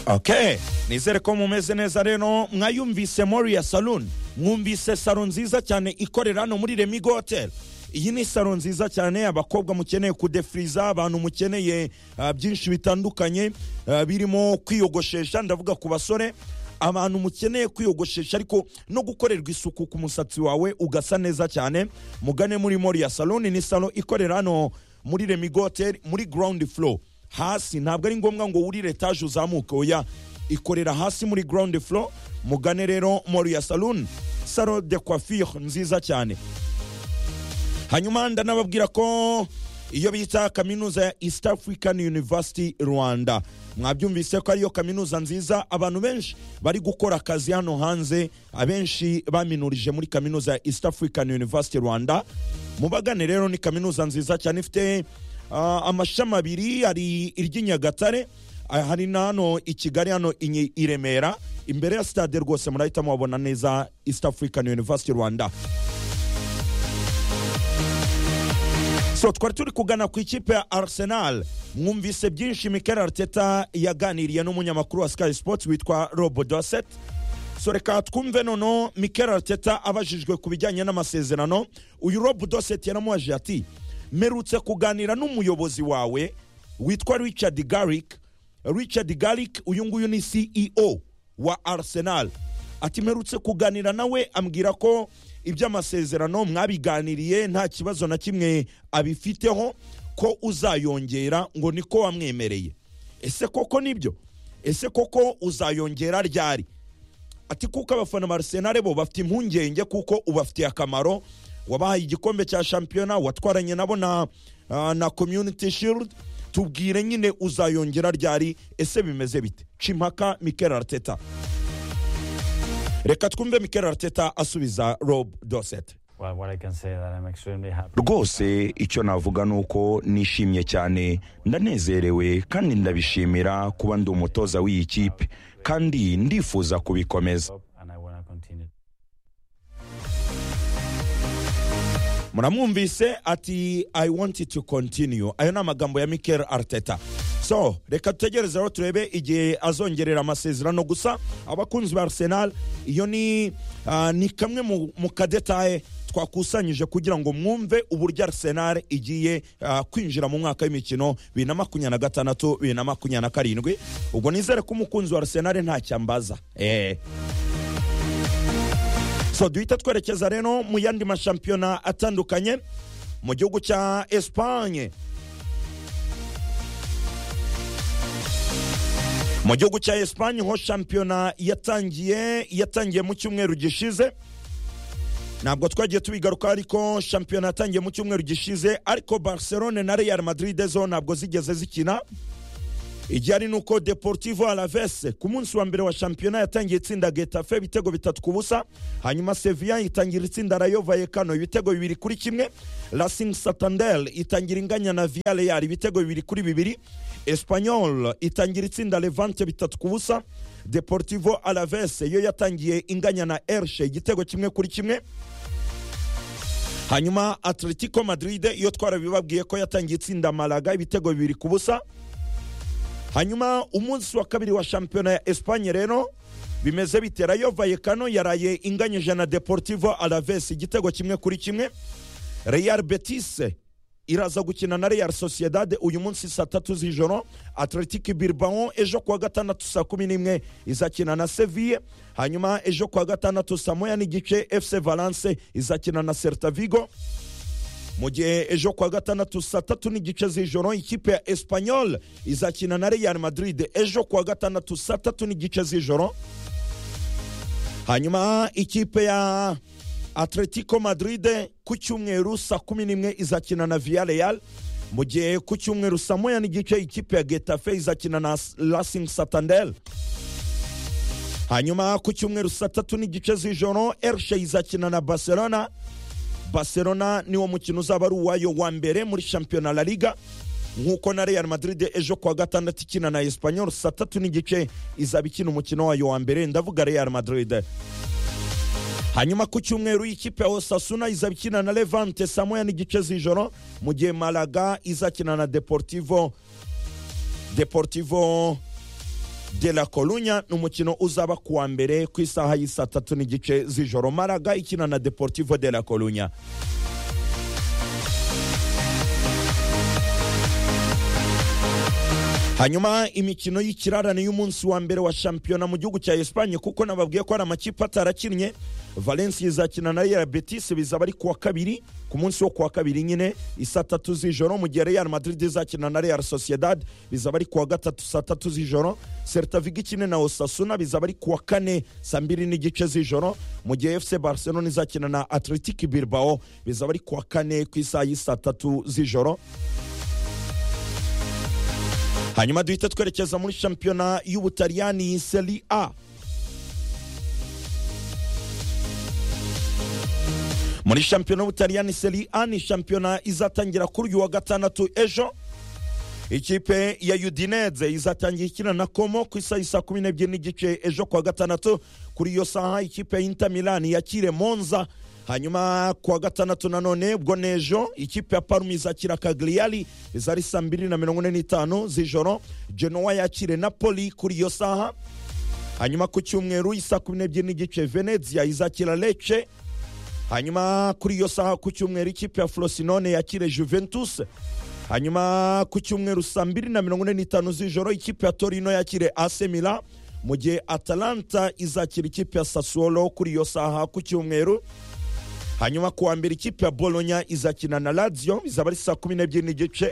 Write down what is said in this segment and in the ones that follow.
okay nizere ko mumeze neza rero mwayumvise moriya salon mwumvise salo nziza cyane ikorera hano muri remigo hoteli iyi ni salo nziza cyane abakobwa mukeneye kudefiriza abantu mukeneye ah, byinshi bitandukanye ah, birimo kwiyogoshesha ndavuga ku basore abantu mukeneye kwiyogoshesha ariko no gukorerwa isuku ku musatsi wawe ugasa neza cyane mugane muri moriya salon ni salo ikorera hano muri remigo hoteli muri ground floor hasi ntabwo ari ngombwa ngo wurire etaje uzamuke oya ikorera hasi muri ground floor mugane rero moriya salon salo de coiffure nziza cyane hanyuma ndanababwira ko iyo bita kaminuza ya east african university rwanda mwabyumvise ko ariyo kaminuza nziza abantu benshi bari gukora akazi hano hanze abenshi baminurije muri kaminuza ya east african university rwanda mubagane rero ni kaminuza nziza cyane ifite ah, amashami abiri hari iry'i nyagatare ah, hari na hano i kigali hano i Nyi- i remera imbere ya stade rwose murahita mubabona neza east african university rwanda so twari turi kugana ku ikipe ya arsenal mwumvise byinshi mikel arteta yaganiriye n'umunyamakuru wa sky sports witwa robo doset so reka twumve noneho mikel arteta abajijwe ku bijyanye n'amasezerano uyu robo doset yaramubaje ati merutse kuganira n'umuyobozi wawe witwa richard garrick richard garrick uyu nguyu ni ceo wa arsenal ati mperutse kuganira nawe ambwira ko iby'amasezerano mwabiganiriye nta kibazo na kimwe abifiteho ko uzayongera ngo niko wamwemereye ese koko nibyo ese koko uzayongera ryari ati kuko abafana ba Arsenal bo bafite impungenge kuko ubafitiye akamaro wabahaye igikombe cya shampiyona watwaranye nabo na, ah, na community shield tubwire nyine uzayongera ryari ese bimeze bite cimpaka mikel arteta reka twumve mikel arteta asubiza rob doset Well, what I can say that I'm extremely happy. rwose icyo navuga ni uko nishimye cyane ndanezerewe kandi ndabishimira kuba ndi umutoza w'iyi kipe kandi ndifuza kubikomeza And I want to continue. muramwumvise ati i want to continue ayo ni amagambo ya mikel arteta so reka dutegereze aho turebe igihe azongerera amasezerano gusa abakunzi ba arsenal iyo ni ah, ni kamwe mu, mu kadetaye twakusanyije kugira ngo mwumve uburyo arsenal igiye ah, kwinjira mu mwaka w'imikino bibiri na makumyabiri na gatandatu bibiri na makumyabiri na karindwi ubwo nizere ko umukunzi wa arsenal ntacyo ambaza eh. so duhita twerekeza rero mu yandi mashampiyona atandukanye mu gihugu cya esipanye mu gihugu cya esipanye ho shampiyona yatangiye yatangiye mu cyumweru gishize ntabwo twagiye tubigaruka ariko shampiyona yatangiye mu cyumweru gishize ariko barcelone na real madrid zo ntabwo zigeze zikina igihari ni uko deportivo alavese ku munsi wa mbere wa shampiyona yatangiye itsinda getafe ibitego bitatu ku busa hanyuma sevilla itangira itsinda rayo vallecano ibitego bibiri kuri kimwe racing santander itangira inganya na villarreal ibitego bibiri kuri bibiri espanyol itangira itsinda levante bitatu ku busa deportivo alaves yo yatangiye inganya na ershe igitego kimwe kuri kimwe hanyuma atletico madrid iyo twarabibabwiye ko yatangiye itsinda malaga ibitego bibiri ku busa hanyuma umunsi wa kabiri wa shampiyona ya espanye rero bimeze bite rayo vallecano yaraye inganyije na deportivo alaves igitego kimwe kuri kimwe real betis iraza gukina na real sociedad uyu munsi saa tatu z'ijoro atletic bilbao ejo kuwa gatandatu saa kumi n'imwe izakina na seville hanyuma ejo kuwa gatandatu saa moya n'igice fc valence izakina na certa vigo mu gihe ejo kuwa gatandatu saa tatu n'igice z'ijoro ikipe ya espanyol izakina na real madrid ejo kuwa gatandatu saa tatu n'igice z'ijoro hanyuma ikipe ya atletico madrid ku cyumweru saa kumi n'imwe izakina na villarreal mu gihe ku cyumweru saa moya n'igice ikipe ya getafe izakina na racing santander hanyuma ku cyumweru saa tatu n'igice z'ijoro ershe izakina na barcelona barcelona niwo mukino uzaba ari uwayo wa mbere muri shampiyona la liga nk'uko na real madrid ejo kuwa gatandatu ikina na espanyol saa tatu n'igice izaba ikina umukino wayo wa mbere ndavuga real madrid hanyuma ku cyumweru ikipe ya osasuna izaba ikina na levante saa moya n'igice z'ijoro mu gihe malaga izakina na deportivo deportivo de la Coruña ni umukino uzaba ku wa mbere ku isaha y'isaa tatu n'igice z'ijoro maraga ikina na deportivo de la Coruña hanyuma imikino y'ikirarane y'umunsi wa mbere wa shampiyona mu gihugu cya Espagne kuko nababwiye ko hari amakipe atarakinnye Valencia izakina na Real Betis bizaba ari kuwa kabiri ku munsi wo kuwa kabiri nyine isaa tatu z'ijoro mu gihe Real Madrid izakina na Real Sociedad bizaba ari kuwa gatatu saa tatu z'ijoro Celta Vigo ikine na Osasuna bizaba ari kuwa kane saa mbiri n'igice z'ijoro mu gihe FC Barcelona izakina na Athletic Bilbao bizaba ari kuwa kane ku isaha y'isaa tatu z'ijoro hanyuma duhita twerekeza muri shampiyona y'ubutaliyani seri a muri shampiyona y'ubutaliyani seri a ni shampiyona izatangira kuri uyu wa gatandatu ejo ikipe ya udineze izatangira ikina na komo ku isaha isa kumi n'ebyiri n'igice ejo kuwa gatandatu kuri iyo saha ikipe ya inter milani yakire monza hanyuma kuwa gatandatu nanone ubwo nejo ikipe ya parume izakira kagriyari izari saa mbiri na mirongo ine n'itanu z'ijoro genoa yakire napoli kuri iyo saha hanyuma ku cyumweru isaa kumi n'ebyiri n'igice venezia izakira lece hanyuma kuri iyo saha ku cyumweru ikipe ya frosinone yakire juventus hanyuma ku cyumweru saa mbiri na mirongo ine n'itanu z'ijoro ikipe ya torino yakire asemira mu gihe atalanta izakira ikipe ya sasuolo kuri iyo saha ku cyumweru hanyuma ku wa mbere ikipe ya bolonya izakina na radiyo izaba ari saa kumi n'ebyiri n'igice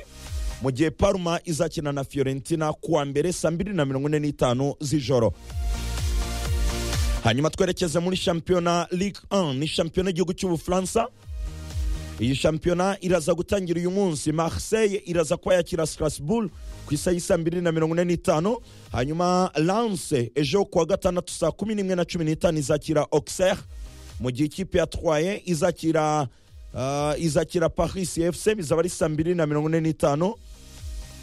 mu gihe paruma izakina na fiorentina ku wa mbere saa mbiri na mirongo ine n'itanu z'ijoro hanyuma twerekeze muri shampiyona ligue 1 ni shampiyona y'igihugu cy'ubufaransa iyi shampiyona iraza gutangira uyu munsi marseille iraza kuba yakira strasbourg ku isaha y'i saa mbiri na mirongo ine n'itanu hanyuma lance ejo kuwa gatandatu saa kumi n'imwe na cumi n'itanu izakira auxerre mu gihe ikipe yatwaye izakira uh, izakira paris fc bizaba ari saa mbiri na mirongo ine n'itanu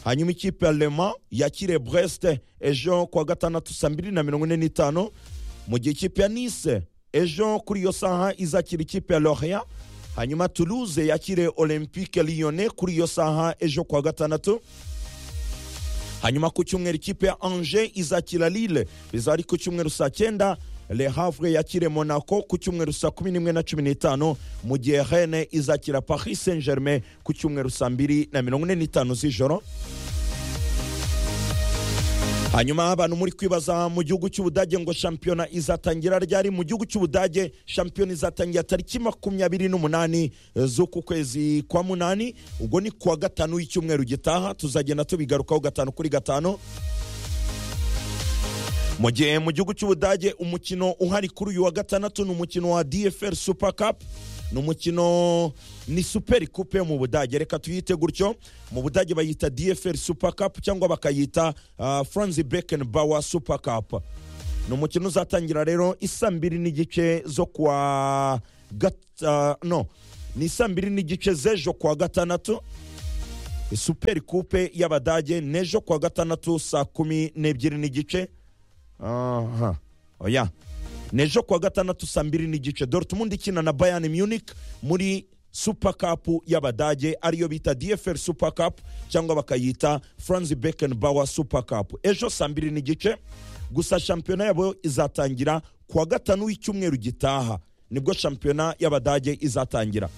hanyuma ikipe ya lema yakire brest ejo kuwa gatandatu saa mbiri na mirongo ine n'itanu mu gihe ikipe ya nice ejo kuri iyo saha izakira ikipe ya loria hanyuma toulouse yakire olympique lyone kuri iyo saha ejo kuwa gatandatu hanyuma ku cyumweru ikipe ya angers izakira lille bizaba ari ku cyumweru saa cyenda le havre yakire monaco ku cyumweru saa kumi n'imwe na cumi n'itanu mu gihe rene izakira paris saint germain ku cyumweru saa mbiri na mirongo ine n'itanu z'ijoro hanyuma abantu muri kwibaza mu gihugu cy'ubudage ngo shampiyona izatangira ryari mu gihugu cy'ubudage shampiyona izatangira tariki makumyabiri n'umunani z'uku kwezi kwa munani ubwo ni kuwa gatanu w'icyumweru gitaha tuzagenda tubigarukaho gatanu kuri gatanu mu gihe mu gihugu cy'ubudage umukino uhari kuri uyu wa gatandatu ni umukino wa dfr super cup ni umukino ni super coupe mu budage reka tuyite gutyo mu budage bayita dfr super cup cyangwa bakayita uh, franz beckenbauer super cup ni umukino uzatangira rero isa mbiri n'igice zo kwa gat- uh, no ni isa mbiri n'igice z'ejo kuwa gatandatu super coupe y'abadage n'ejo kuwa gatandatu saa kumi n'ebyiri n'igice aha oya nejo kuwa gatandatu saa mbiri n'igice dortmund ikina na bayern munich muri super cup y'abadage ariyo bita dfr super cup cyangwa bakayita franz beckenbauer super cup ejo saa mbiri n'igice gusa shampiyona yabo izatangira kuwa gatanu w'icyumweru gitaha nibwo shampiyona y'abadage izatangira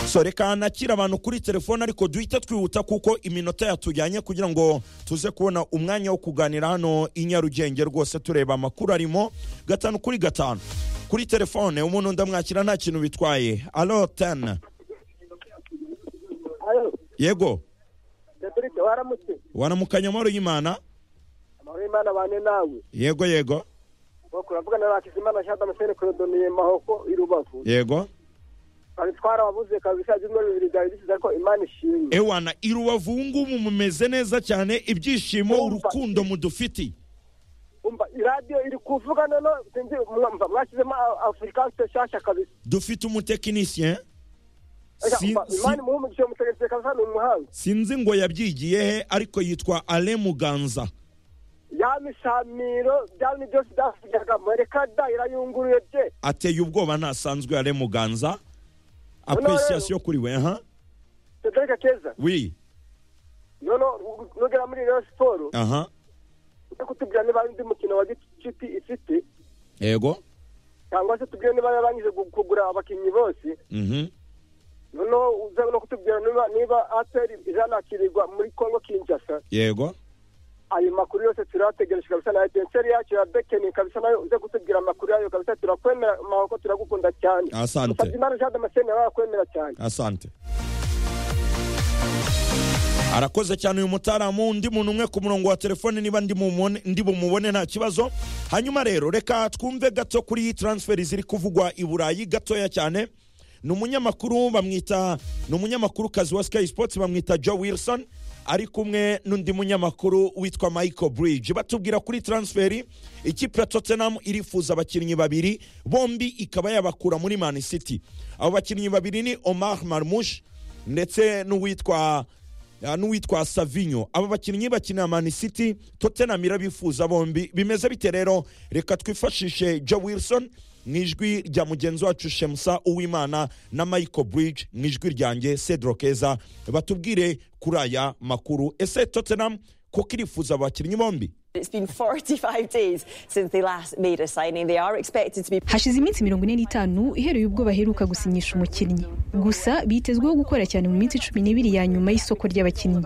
so reka nakira abantu kuri telefone ariko duhita twihuta kuko iminota yatujyanye kugira ngo tuze kubona umwanya wo kuganira hano i nyarugenge rwose tureba amakuru arimo gatanu kuri gatanu kuri telefone umuntu ndamwakira nta kintu bitwaye alo teni Alo, yego Patrick waramutse waramukanya amahoro y'imana amahoro y'Imana bane nawe yego yego nuko uravugana na Hakizimana Jean Damascene Clodoniye Mahoko i Rubavu yego twari twarababuze kabisa ibyumweru bibiri byari bisize ko Imana ishimwe ewana i rubavu ubu ngubu mumeze neza cyane ibyishimo urukundo mudufitiye umva iradiyo iri kuvuga none sinzi mwumva mwashyizemo Africa nshyashya kabisa dufite umutekinisiye Ega, Si- umva, si- Imana imuhumurije umutegetsi kabisa ni umuhanga sinzi ngo yabyigiye he ariko yitwa ale muganza ya mishamiro byari byose byavugaga mureka da irayunguruye bye ateye ubwoba ntasanzwe ale muganza Hano rero- apuresiyasiyo kuri we ha Patrick Keza wi noneho nugera muri rero siporo aha ujye kutubwira niba hari undi mukino wa gicuti ifite yego cyangwa se tubwire niba yarangije gu- kugura abakinnyi bose mhm noneho uze no kutubwira niba niba ateri izanakirirwa muri kongo kinshasa yego ayo makuru yose turayategereje kabisa na etenseri yacu ya bekeni kabisa nayo uze kutubwira amakuru yayo kabisa turakwemera mahoko turagukunda cyane Asante. musabyimana jean damascene nawe arakwemera cyane asante arakoze cyane uyu mutaramu undi muntu umwe ku murongo wa telefone niba ndi mumubone- ndi bumubone nta kibazo hanyuma rero reka twumve gato kuri taransiferi ziri kuvugwa i burayi gatoya cyane ni umunyamakuru bamwita ni umunyamakuru kazi wa sky sports bamwita joe wilson ari kumwe n'undi munyamakuru witwa michael bridge batubwira kuri taransiferi ikipe ya tottenham irifuza abakinnyi babiri bombi ikaba yabakura muri man city abo bakinnyi babiri ni omar marmush ndetse n'uwitwa Ah, n'uwitwa savinyo aba bakinnyi bakinira mani city tottenham irabifuza bombi bimeze bite rero reka twifashishe joe wilson mu ijwi rya mugenzi wacu shemusa uwimana na michael bridge mu ijwi ryanjye cedro keza batubwire kuri aya makuru ese tottenham kuko irifuza abakinnyi bombi It's been 45 days since they last made a signing. They are expected to be hashize iminsi mirongo ine n'itanu ihereye ubwo baheruka gusinyisha umukinnyi gusa bitezweho gukora cyane mu minsi cumi n'ibiri ya nyuma y'isoko ry'abakinnyi